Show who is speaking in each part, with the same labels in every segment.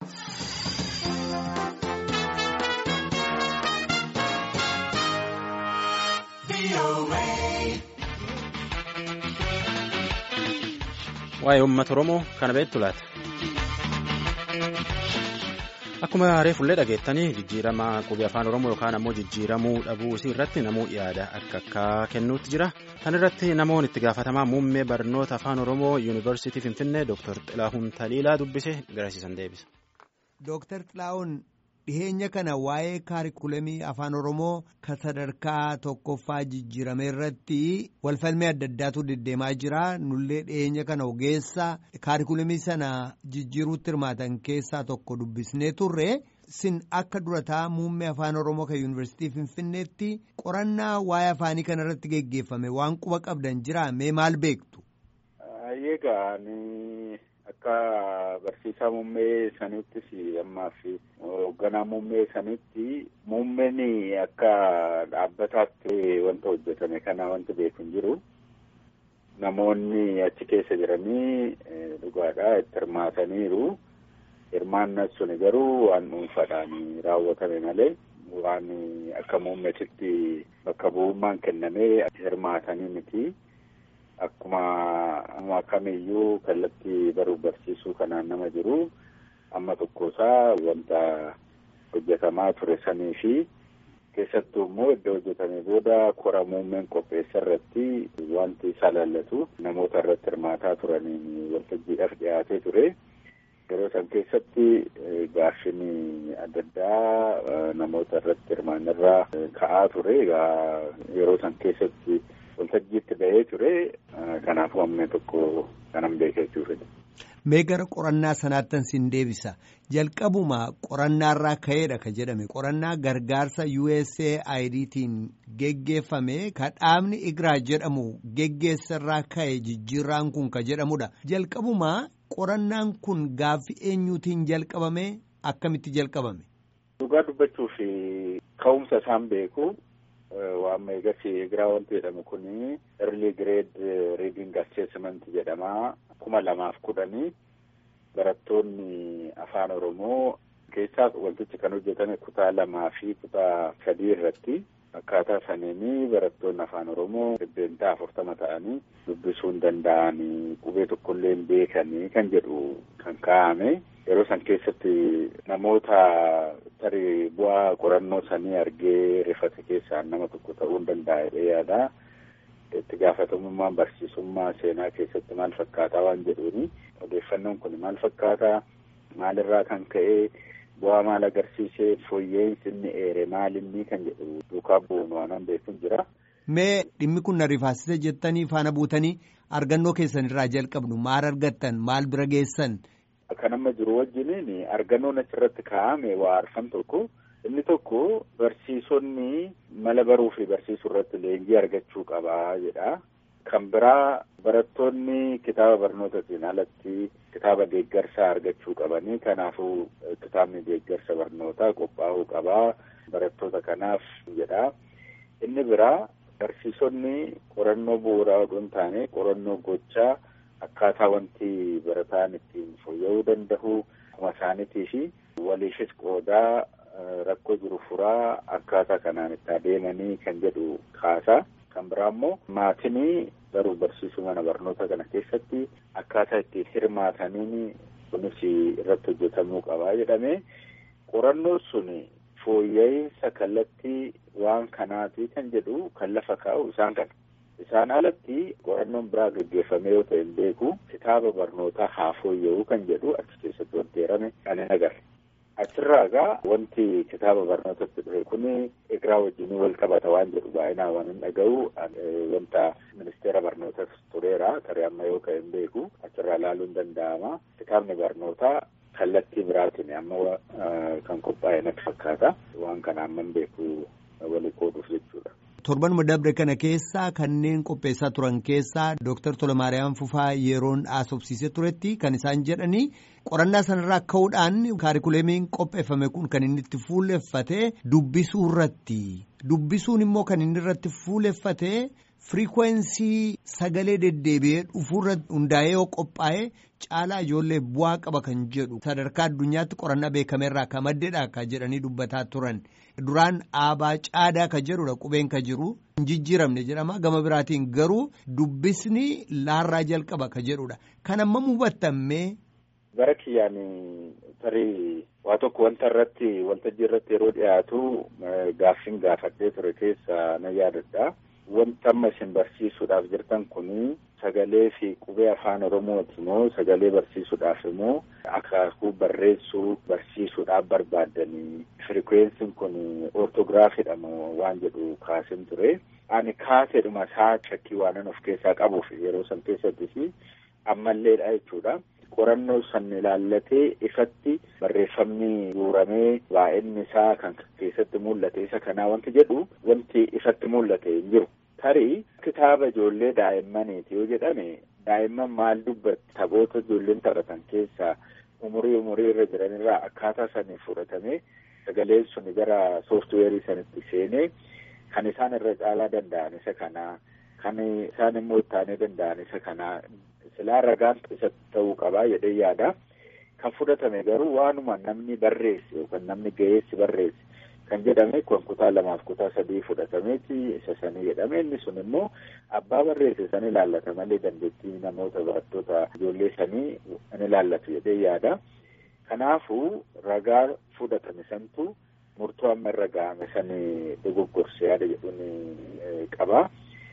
Speaker 1: Waa'ee uummata Oromoo kana beektu laata? Akkuma reefullee dhageettanii jijjiirama qubee afaan Oromoo yookaan ammoo jijjiiramuu dhabuu isii irratti namuu yaada akka akka kennuutti jira. Kan irratti namoonni itti gaafatamaa muummee barnoota afaan Oromoo yuunivarsiitii Finfinnee Dr. Xilahuun Taliilaa dubbise garasiisan deebisa.
Speaker 2: Dr. Xilahuun dhiheenya kana waa'ee kaarikulamii afaan Oromoo kan sadarkaa tokkoffaa jijjiirame irratti walfalmee adda addaatu deddeemaa jira. Nullee dhiheenya kana ogeessa kaarikulamii sana jijjiiruutti hirmaatan keessaa tokko dubbisnee turre. Sin akka durataa muummee afaan Oromoo kan yuunivarsiitii Finfinneetti qorannaa waa'ee afaanii kana irratti geggeeffame waan quba qabdan jira mee maal beektu?
Speaker 3: Egaa akka barsiisaa muummee sanittis ammaaf hoogganaa muummee sanitti muummeen akka dhaabbataatti wanta hojjetame kana wanti beeku hin jiru. Namoonni achi keessa jiranii dhugaadhaa itti hirmaataniiru. Hirmaannaan suni garuu waan dhuunfaadhaan raawwatame malee waan akka muummeetitti bakka bu'ummaan kennamee hirmaatanii miti. Akkuma kamiyyuu kallattii baruuf barsiisuu kanaan nama jiru amma tokkosaa wanta hojjetamaa ture sanii fi keessattuu immoo iddoo hojjetame booda kora muummeen qopheessa irratti wanti isa laallatu namoota irratti hirmaataa turaniin waltajjiidhaaf dhiyaatee ture. Yeroo san keessatti gaaffiin adda addaa namoota irratti hirmaannirraa ka'aa ture. Yeroo san keessatti waltajjiitti ba'ee ture. Kanaafuu ammee tokko kanan beekee jiru.
Speaker 2: Mee gara qorannaa sanaattan sin deebisa. Jalqabuma qorannaarraa ka'eedha ka jedhame. Qorannaa gargaarsa USAIDtiin geggeeffame ka dhaabni Igraa jedhamu geggeessarraa ka'e jijjiirraan kun ka jedhamudha. Jalqabuma qorannaan kun gaaffii eenyuutiin jalqabame akkamitti jalqabame?
Speaker 3: Dhugaa dubbachuuf ka'umsa isaan beeku. Waan eegasii Igraa wanti jedhamu kuni early grade reading assessment jedhama. kuma lamaaf kudhanii barattoonni afaan Oromoo keessaa wantichi kan hojjetame kutaa lamaa fi kutaa sadii irratti akkaataa saniini barattoonni afaan Oromoo dhibbeentaa afurtama ta'anii dubbisuu hin danda'anii qubee tokkollee hin beekanii kan jedhu kan kaa'ame. Yeroo san keessatti namoota tarii bu'aa qorannoo sanii argee rifate keessaan nama tokko ta'uu hin danda'a jedhee yaada. Itti gaafatamummaan barsiisummaa seenaa keessatti maal fakkaataa waan jedhuuni odeeffannoon kun maal fakkaataa maalirraa kan ka'e bu'aa maal agarsiisee fooyya'insi inni eere maalinni kan jedhu duukaa bu'uun waan beekuun jira.
Speaker 2: Mee dhimmi kun na rifaasise jettanii faana buutanii argannoo keessan irraa jalqabnu maal argattan maal bira geessan.
Speaker 3: Kan amma jiru wajjiniin argannoon achirratti kaa'ame waa arfan tokko. Inni tokko barsiisonni mala baruu fi barsiisuu irratti leenjii argachuu qabaa jedha. Kan biraa barattoonni kitaaba barnootaatiin alatti kitaaba deeggarsaa argachuu qabanii kanaafuu kitaabni deeggarsa barnootaa qophaa'uu qabaa barattoota kanaaf jedha. Inni biraa barsiisonni qorannoo bu'uuraa odoo hin taane qorannoo gochaa akkaataa wanti barataan ittiin fooyya'uu danda'u akkuma isaaniitii fi waliifis qoodaa. Rakkoo jiru furaa akkaataa kanaan itti adeemanii kan jedhu kaasaa kan biraa immoo maatiin baruuf barsiisuu mana barnoota kana keessatti akkaataa ittiin hirmaataniin kunis irratti hojjetamuu qabaa jedhame qorannoon sun fooyya'insa kallattii waan kanaati kan jedhu kan lafa kaa'u isaan kana. Isaan alatti qorannoon biraa gaggeeffamee yoo ta'e hin beeku kitaaba barnootaa haa fooyya'uu kan jedhu achi keessatti wanti eerame kan hin agarre. Achirraa egaa wanti kitaaba barnootatti dhufe kun Igraa wajjin wal qabata waan jedhu baay'inaan waan hin dhaga'u wanta ministeera barnootas tureera tarii amma yoo ka'e hin beeku achirraa ilaaluun hin danda'ama. Kitaabni barnootaa kallattii biraatiin amma kan qophaa'e natti fakkaata waan kana amma hin beeku walii qooduuf jechuudha.
Speaker 2: Torbanuma dabre kana keessaa kanneen qopheessaa turan keessaa Dooktar Tolamaariyaam Fufaa yeroon haasofsiisee turetti kan isaan jedhanii Qorannaa sanarraa ka'uudhaan kaarikuleemiin qopheeffame kun kan inni itti fuuleffatee dubbisuu irratti dubbisuun immoo kan inni irratti fuuleffatee firikwensii sagalee deddeebi'ee dhufuurra hundaa'ee yoo qophaa'e caalaa ijoollee bu'aa qaba kan jedhu sadarkaa addunyaatti qorannaa beekameerraa ka maddeedha ka jedhanii dubbataa turan duraan aabaa caadaa ka jedhudha qubeen ka jiru hin jijjiiramne jedhama gama biraatiin garuu dubbisni laarraa jalqaba ka jedhudha kan amma hubattammee.
Speaker 3: Bara kiyyaan tarii waa tokko wanta irratti waltajjii irratti yeroo dhiyaatu gaaffiin gaafadhee ture keessa na yaadadha. Wanta amma isin barsiisuudhaaf jirtan kun sagalee fi qubee afaan Oromooti moo sagalee barsiisuudhaaf immoo akaakuu barreessuu barsiisuudhaaf barbaaddanii firikwensiin kun ortograafiidha moo waan jedhu kaasin ture. Ani kaaseedhuma isaa shakkii waanan of keessaa qabuuf yeroo san keessattis ammalleedha jechuudha. qorannoo san ilaallatee ifatti barreeffamni guuramee waa'inni isaa kan keessatti mul'ate isa kanaa wanti jedhu wanti ifatti mul'ate hin jiru. Tarii kitaaba ijoollee daa'immaniiti yoo jedhame daa'imman maal dubbatti taphoota ijoolleen taphatan keessaa umurii umurii irra jiranirraa akkaataa saniin fudhatamee sagaleen sun gara sooftuweerii sanitti seenee kan isaan irra caalaa danda'an isa kanaa kan isaan immoo ittaanee danda'an isa kanaa silaa ragaan isa ta'uu qabaa jedhee yaada. Kan fudhatame garuu waanuma namni barreesse yookaan namni ga'eessi barreesse kan jedhame kun kutaa lamaaf kutaa sadii fudhatameeti isa sanii jedhame inni sun immoo abbaa barreesse san ilaallata malee dandeettii namoota barattoota ijoollee sanii in ilaallatu jedhee yaada. Kanaafuu ragaa fudhatame santu murtoo amma irra ga'ame sanii dogoggorse yaada jedhuun qaba.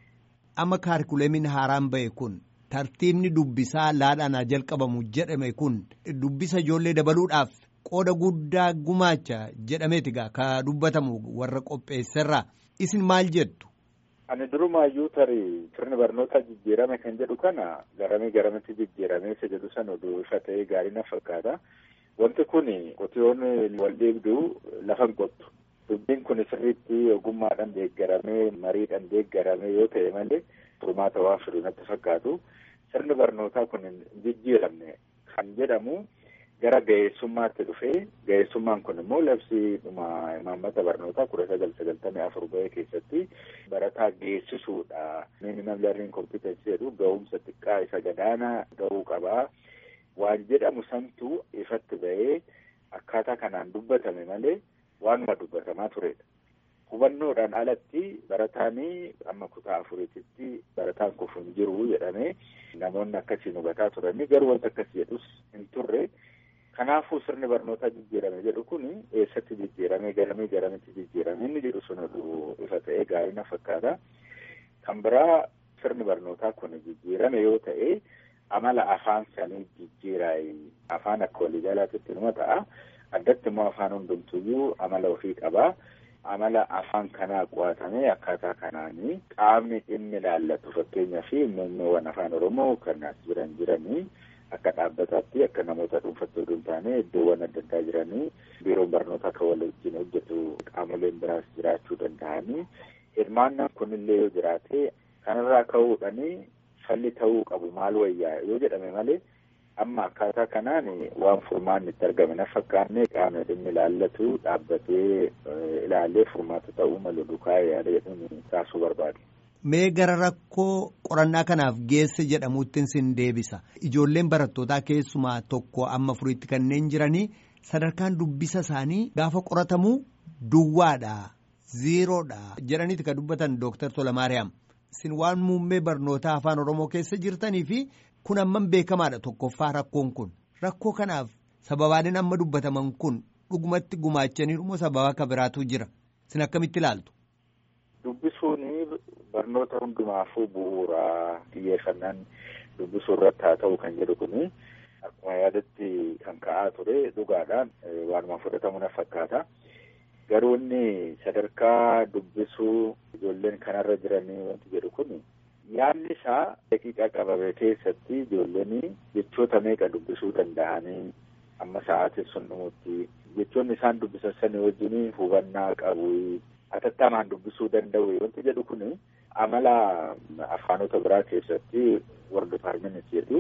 Speaker 2: Amma kaarikuleemiin haaraan ba'e kun tartiibni dubbisaa laadhaan haa jalqabamu jedhame kun dubbisa ijoollee dabaluudhaaf qooda guddaa gumaacha jedhameeti gaa ka dubbatamu warra qopheesserraa isin maal jettu.
Speaker 3: Ani durumaayyuu tarii sirni barnootaa jijjiirame kan jedhu kana garamii garamitti jijjiirame isa jedhu san oduu ifa ta'ee gaarii na fakkaata. Wanti kun qotiyoon wal dhiibdu lafa hin qottu. Dubbiin kun sirriitti ogummaadhaan deeggaramee mariidhaan deeggaramee yoo ta'e malee furmaata waan fidu natti fakkaatu. Sirni barnootaa kun hin jijjiiramne kan jedhamu gara ga'eessummaatti dhufee ga'eessummaan kun immoo labsii dhuma imaammata barnootaa kudha sagal sagaltamii afur ba'e keessatti barataa geessisuudha. Minimum learning competency jedhu ga'umsa xiqqaa isa gadaanaa ga'uu qabaa. Waan jedhamu santu ifatti ba'ee akkaataa kanaan dubbatame malee waanuma dubbatamaa turedha. Hubannoodhaan alatti barataanii amma kutaa afuriititti barataan kufu hin jiru jedhamee namoonni akkasiin hubataa turanii garuu wanta akkas jedhus hin turre. Kanaafuu sirni barnootaa jijjiirame jedhu kun eessatti jijjiirame garamii garamitti jijjiirame inni jedhu sun ifa ta'ee gaarii na fakkaata. Kan biraa sirni barnootaa kun jijjiirame yoo ta'e amala afaan sanii jijjiiraayi afaan akka waliigalaatitti numa ta'a. Addatti immoo afaan hundumtuyyuu amala ofii qabaa. amala afaan kanaa qo'atamee akkaataa kanaanii qaamni dhimmi ilaallatu fakkeenyaa fi muummeewwan afaan oromoo kan as jiran jiranii akka dhaabbataatti akka namoota dhuunfattoo hin taane iddoowwan adda addaa jiranii biiroon barnootaa kan wal wajjin hojjetu qaamoleen biraas jiraachuu danda'anii hirmaannaan kunillee yoo jiraate kanarraa ka'uudhanii falli ta'uu qabu maal wayyaa yoo jedhame malee amma akkaataa kanaan waan furmaanni itti argame na fakkaanne qaamni dhimmi ilaallatu dhaabbatee ilaalee furmaata ta'uu malu dukaa yaada jedhuun kaasuu barbaade.
Speaker 2: Mee gara rakkoo qorannaa kanaaf geesse jedhamuuttiin sin deebisa. Ijoolleen barattootaa keessumaa tokko amma furiitti kanneen jiranii sadarkaan dubbisa isaanii gaafa qoratamu duwwaadha ziiroodha jedhaniiti kan dubbatan Dooktar Tolamaariyaam. Isin waan muummee barnootaa afaan Oromoo keessa jirtanii fi kun amman beekamaadha tokkoffaa rakkoon kun rakkoo kanaaf sababaaleen amma dubbataman kun dhugumatti gumaachaniiru moo sababa akka biraatu jira isin akkamitti ilaaltu.
Speaker 3: Dubbisuun barnoota hundumaafuu bu'uura xiyyeeffannaan dubbisuu irratti haa ta'u kan jedhu kun akkuma yaadatti kan ka'aa ture dhugaadhaan waanuma fudhatamu na fakkaata. Garuu inni sadarkaa dubbisuu ijoolleen kanarra jiranii wanti jedhu kun yaadni isaa daqiiqaa qabame keessatti ijoolleen jechoota meeqa dubbisuu danda'anii amma sa'aatiin sun dhumutti jechoonni isaan dubbisan sanii wajjin hubannaa qabu atattamaan dubbisuu danda'u wanti jedhu kun amala afaanota biraa keessatti war dipaartimentii jedhu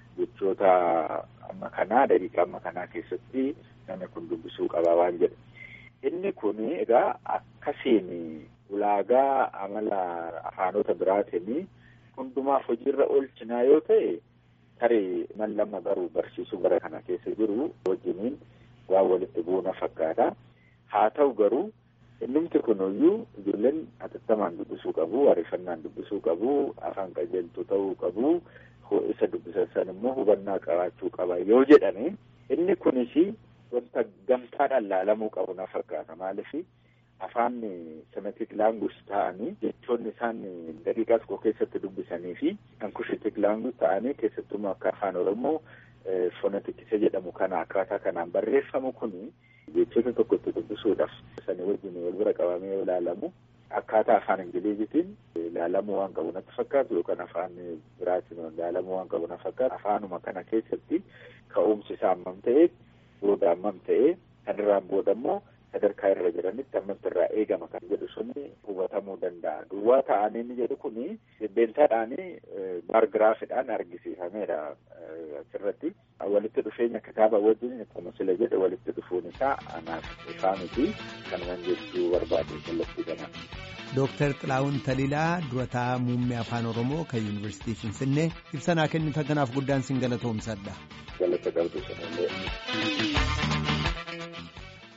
Speaker 3: jechoota amma kanaa daqiiqa amma kanaa keessatti namni kun dubbisuu qaba waan jedhu. Inni kun egaa akkasiin ulaagaa amala afaanota biraatiin hundumaaf hojiirra oolchinaa yoo ta'e tarii man lama garuu barsiisuu bara kana keessa jiru wajjiniin waan walitti bu'uuna fakkaata. Haa ta'u garuu innumti kunuyyuu ijoolleen hatattamaan dubbisuu qabu, ariifannaan dubbisuu qabu, afaan qajeeltuu ta'uu qabu, isa dubbisan san immoo hubannaa qabaachuu qaba yoo jedhame inni kunis wanta gamtaadhaan laalamuu qabu na fakkaata maaliif afaan semetik laanguus ta'anii jechoonni isaan daqiiqaa tokko keessatti dubbisanii fi ankushitik laanguus ta'anii keessattumaa akka afaan oromoo fonetikisa jedhamu kana akkaataa kanaan barreeffamu kun jechoota tokkotti dubbisuudhaaf sanii wajjin wal bira qabamee yoo ilaalamu akkaataa afaan ingilizitiin ilaalamuu waan qabu natti fakkaatu yookaan afaan biraatiin ilaalamuu waan qabu na fakkaatu afaanuma kana keessatti ka'umsi isaa hammam ta'ee booda hammam ta'ee kanirraan booda immoo sadarkaa irra jiranitti hammamti irraa eegama kan jedhu suni hubatamuu danda'a. Duwwaa ta'anii inni jedhu kuni beentaadhaan baargiraafiidhaan argisiifameedha asirratti. Walitti dhufeenya kitaaba wajjin akkuma sila jedhe walitti dhufuun isaa anaaf ifaa miti kanuman jechuu barbaade kallattii kanaan.
Speaker 2: Dooktar Xilaawun Talilaa durataa muummee afaan Oromoo kan Yuunivarsiitii Finfinnee ibsa naa kennitan kanaaf guddaan sin galatoomsadha.
Speaker 3: Galata qabdu sanillee.